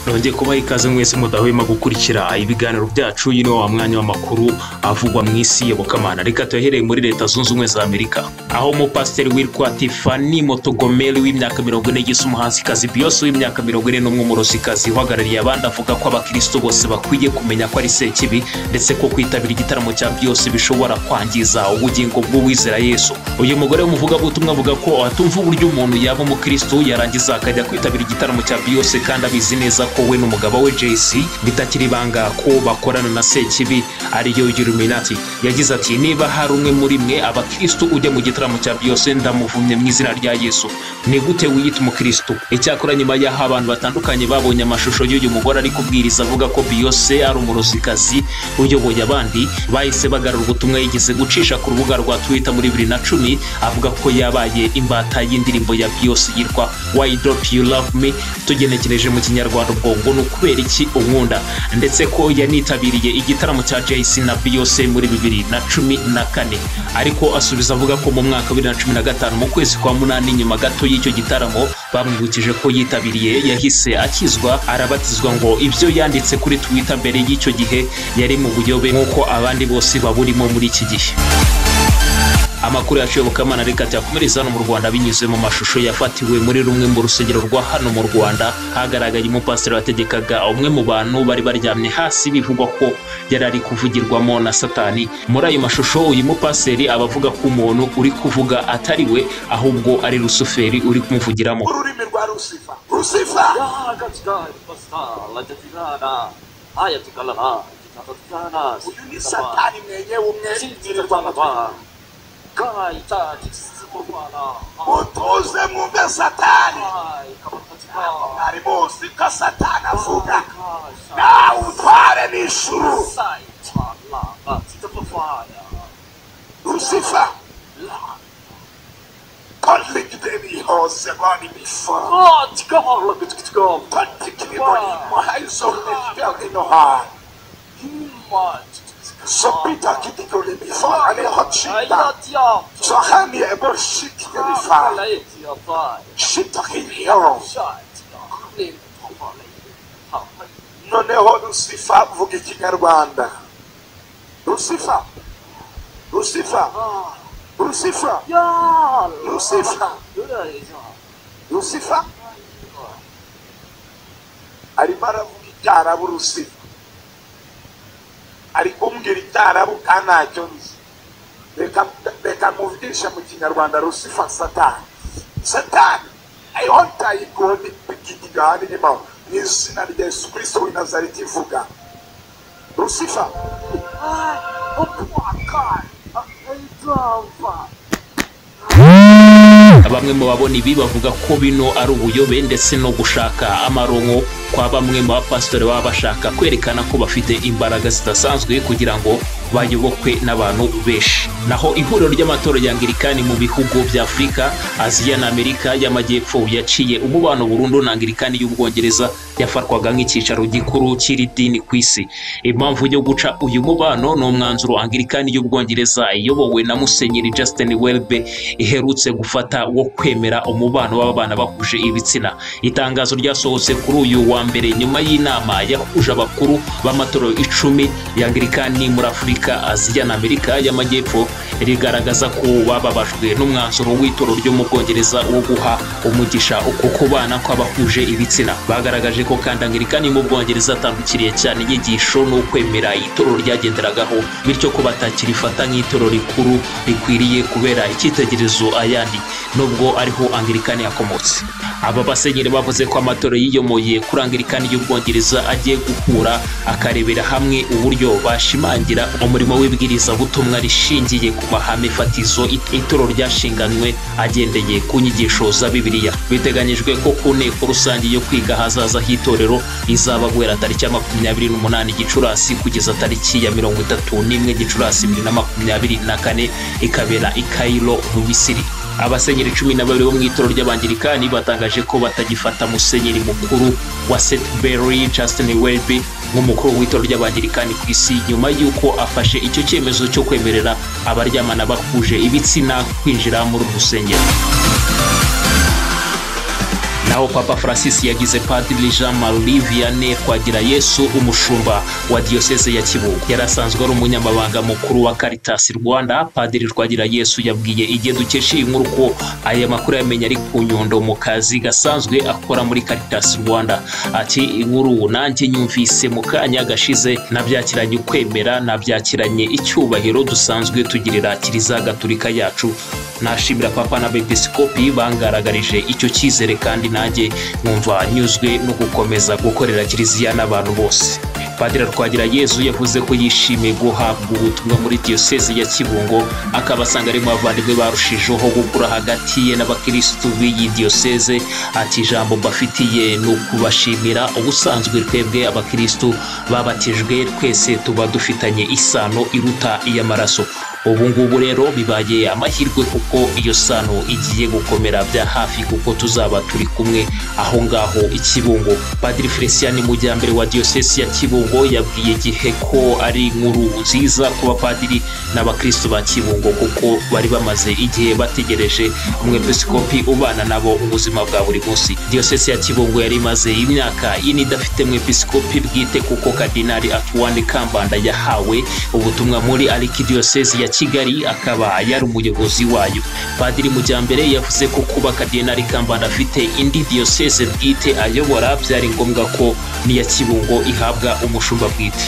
nongeye kubaha ikaze mwese mudahwema gukurikira ibiganiro byacu yino wa mwanya w'amakuru avugwa mu isi yobokamana reka tuyahereye muri leta zunze ubumwe za amerika aho umupasiteri witwa tifani motogomeri w'imyaka mirongo ine yise umuhanzikazi biyose w'imyaka mirongo ine n'umwe umurozikazi uhagarariye abandi avuga ko abakristo bose bakwiye kumenya ko ari sekibi ndetse ko kwitabira igitaramo cya byose bishobora kwangiza ubugingo bw'uwizera yesu uyu mugore w'umuvugabutumwa avuga ko atumva uburyo umuntu yaba umukristo yarangiza akajya kwitabira igitaramo cya biyose kandi abizi neza ko we n'umugabo we JC bitakiri ibanga ko bakorana na Sekibi ariyo Illuminati yagize ati niba hari umwe muri mwe abakristo ujya mu gitaramo cya Beyonce ndamuvumye mu izina rya Yesu ni gute wiyita umukristo icyakora nyuma y'aho abantu batandukanye babonye amashusho y'uyu mugore ari kubwiriza avuga ko Beyonce ari umurozikazi uyoboye abandi bahise bagarura ubutumwa yigeze gucisha ku rubuga rwa Twitter muri bibiri na cumi avuga ko yabaye imbata y'indirimbo ya Beyonce yitwa Why Don't You Love Me tugenekereje mu kinyarwanda ubwo ngo ni ukubera iki unkunda ndetse ko yanitabiriye igitaramo cya jc na beyonce muri bibiri na cumi na kane ariko asubiza avuga ko mu mwaka wa bibiri na cumi na gatanu mu kwezi kwa munani nyuma gato y'icyo gitaramo bamwibukije ko yitabiriye yahise akizwa arabatizwa ngo ibyo yanditse kuri twitter mbere y'icyo gihe yari mu buyobe nk'uko abandi bose baburimo muri iki gihe amakuru yacu yobokamana reka tuyakomereze hano mu rwanda binyuze mu mashusho yafatiwe muri rumwe mu rusengero rwa hano mu rwanda hagaragaye umupasiteri wategekaga umwe mu bantu bari baryamye hasi bivugwa ko yari ari kuvugirwamo na satani muri ayo mashusho uyu mupasiteri aba avuga ko umuntu uri kuvuga atari we ahubwo ari rusuferi uri kumuvugiramo ururimi rwa rusifa rusifa 야가 지가 버스타 라자티라나 아야 지갈라나 지가버스타나 uyu ni satani mwenyewe umwere 지가버스타나 가이자 지스모르나 mutuze mwumve satani 아이 가버스타 mwari muzi ko satani avuga nawe utware n'ijuru 사이 참라가 지가버스타야 rusifa kontigideni hose bari bifa 아 지가버라 그치그치가 kontigideni muhayizo nifitani no hantu 힘마 지가버스타 so bita kidigoli bifa aniho cinta 아이야 디야 so hani ebor shikide bifa 라이 디야 바이 shitakiriyo 샤이 디야 네 토바레 하파 noneho rusifa vuga ikinyarwanda rusifa rusifa 아 rusifa 야! rusifa 노래하죠. rusifa arimo aravuga icyarabu rusifa ari kumbwira icyarabu kandi ntacyo nzi reka reka muvugisha mu kinyarwanda rusifa satani satani ariho ntayikoni ikigigahani n'imaho mu izina rya yesu kirisito w'i nazareti ivuga rusifa 아, 어떡하? 아, 이거 bamwe mu babona ibi bavuga ko bino ari ubuyobe ndetse no gushaka amaronko kwa bamwe mu bapasitori baba bashaka kwerekana ko bafite imbaraga zidasanzwe kugira ngo bayobokwe n'abantu benshi naho ihuriro ry'amatora ya angirikani mu bihugu bya afurika aziya na amerika y'amajyepfo yaciye umubano burundu na angirikani y'ubwongereza yafatwaga nk'icyicaro gikuru cy'iri dini ku isi impamvu yo guca uyu mubano ni umwanzuro angirikani y'ubwongereza iyobowe na musenyeri justin welbe iherutse gufata wo kwemera umubano w'abana bahuje ibitsina itangazo ryasohotse kuri uyu wa mbere nyuma y'inama yahuje abakuru b'amatorero icumi ya angirikani muri afurika aziya na amerika y'amajyepfo rigaragaza ko bababajwe n'umwanzuro w'itoro ryo mu bwongereza wo guha umugisha uko kubana kw'abahuje ibitsina bagaragaje ko kandi angirikani mu bwongereza atandukiriye cyane inyigisho n'ukwemera itorero ryagenderagaho bityo ko batakirifata nk'itorero rikuru rikwiriye kubera icyitegererezo ayandi nubwo ariho angirikani yakomotse aba basenyeri bavuze ko amatora yiyomoye kuri angirikani y'ubwongereza agiye gukura akarebera hamwe uburyo bashimangira umurimo w'ibwirizabutumwa rishingiye ku mahame fatizo it- itorero ryashinganywe agendeye ku nyigisho za bibiliya biteganyijwe ko ku nteko rusange yo kwiga hazaza h'itorero izaba guhera tariki ya makumyabiri n'umunani gicurasi kugeza tariki ya mirongo itatu n'imwe gicurasi bibiri na makumyabiri na kane ikabera i kairo mu misiri abasenyeri cumi na babiri bo mu itoro ry'abangirikani batangaje ko batagifata musenyeri mukuru wa setbury justin welby nk'umukuru w'itoro ry'abangirikani ku isi nyuma y'uko afashe icyo cyemezo cyo kwemerera abaryamana bahuje ibitsina kwinjira muri uru rusengero naho papa francis yagize padiri jean marie vianney twagira yesu umushumba wa diyoseze ya kibuga yari asanzwe ari umunyamabanga mukuru wa caritas rwanda padiri twagira yesu yabwiye igihe dukesha iyi nkuru ko aya makuru yamenye ari ku nyundo mu kazi gasanzwe akora muri caritas rwanda ati inkuru nanjye nyumvise mu kanya gashize nabyakiranye ukwemera nabyakiranye icyubahiro dusanzwe tugirira kiliziya gaturika yacu nashimira papa n'abepiskopi bangaragarije icyo cyizere kandi nanjye numva nyuzwe no gukomeza gukorera kiliziya n'abantu bose padiri twagira yezu yavuze ko yishimiye guhabwa ubutumwa muri diyosezi ya kibungo akaba asanga arimo abavandimwe barushijeho gukura hagati ye n'abakirisitu b'iyi diyoseze ati ijambo mbafitiye ni ukubashimira ubusanzwe twebwe abakirisitu babatijwe twese tuba dufitanye isano iruta iy'amaraso ubu ngubu rero bibaye amahirwe kuko iyo sano igiye gukomera bya hafi kuko tuzaba turi kumwe aho ngaho ikibungo padiri felicien mujyambere wa diyosesi ya kibungo yabwiye igihe ko ari inkuru nziza ku bapadiri n'abakristo ba kibungo kuko bari bamaze igihe bategereje umwepisikopi ubana nabo ubuzima bwa buri munsi diyosesi ya kibungo yari imaze imyaka ine idafite mwepisikopi bwite kuko kadinari atuwani kambanda yahawe ubutumwa muri arikidiyosesi ya kigali akaba yari umuyobozi wayo padiri mujyambere yavuze ko kuba kadenari kambanda afite indi diyoseze bwite ayobora byari ngombwa ko n'iya kibungo ihabwa umushumba bwite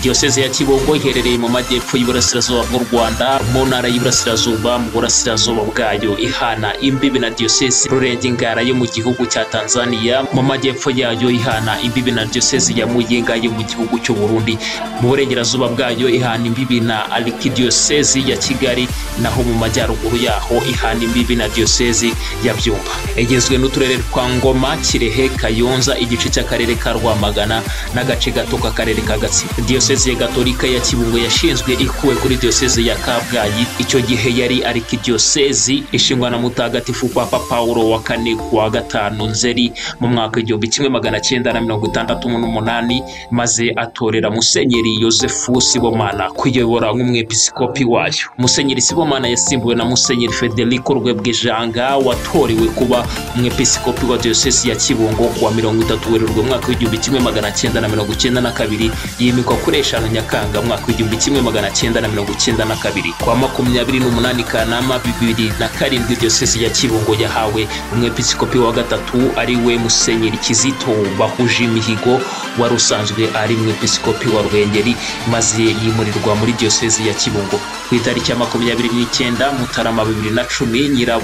diyoseze ya kibungo iherereye mu majyepfo y'iburasirazuba bw'u rwanda mu ntara y'iburasirazuba mu burasirazuba bwayo ihana imbibi na diyoseze rurenge ngara yo mu gihugu cya tanzania mu majyepfo yayo ihana imbibi na diyoseze ya muyinga yo mu gihugu cy'u burundi mu burengerazuba bwayo ihana imbibi na arikidiyoseze ya kigali naho mu majyaruguru yaho ihana imbibi na diyoseze ya byumba igizwe n'uturere twa ngoma kirehe kayonza igice cy'akarere ka rwamagana n'agace gato k'akarere ka gatsibo diyoseze gatolika ya kibungo yashinzwe ikuwe kuri diyoseze ya kabgayi icyo gihe yari arikidiyosezi ishingwa na mutagatifu papa pawulo wa kane kuwa gatanu nzeri mu mwaka igihumbi kimwe magana cyenda na mirongo itandatu n'umunani maze atorera musenyeri yosefu sibomana kuyobora nk'umwepisikopi wayo musenyeri sibomana yasimbuwe na musenyeri federico rwebwejanga watorewe kuba umwepisikopi wa diyoseze ya kibungo kuwa mirongo itatu werurwe umwaka w'igihumbi kimwe magana cyenda na mirongo cyenda na kabiri yimikwa kuri eshanu nyakanga mwaka w'igihumbi kimwe magana cyenda na mirongo cyenda na kabiri kwa makumyabiri n'umunani kanama bibiri na karindwi diyosezi ya kibungo yahawe umwepiskopi wa gatatu ari we musenyeri kizito bahuje imihigo wari usanzwe ari umwepiskopi wa rwengeri maze yimurirwa muri diyosezi ya kibungo ku itariki ya makumyabiri n'icyenda mutarama bibiri na cumi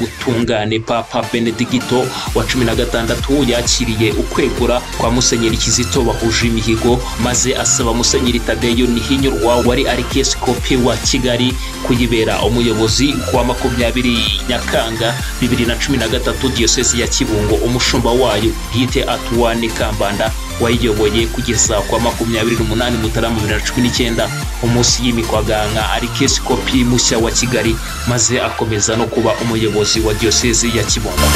nyirabutungane papa benedigito wa cumi na gatandatu yakiriye ukwegura kwa musenyeri kizito bahuje imihigo maze asaba musenyeri musenyeri tadeyo nihinyurwa wari arikiyesikopi wa kigali kuyibera umuyobozi kuwa makumyabiri nyakanga bibiri na cumi na gatatu diyosezi ya kibungo umushumba wayo bwite atuwane kambanda wayiyoboye kugeza kwa makumyabiri n'umunani mutarama bibiri na cumi n'icyenda umunsi y'imikwaganka arikiyesikopi mushya wa kigali maze akomeza no kuba umuyobozi wa diyosezi ya kibungo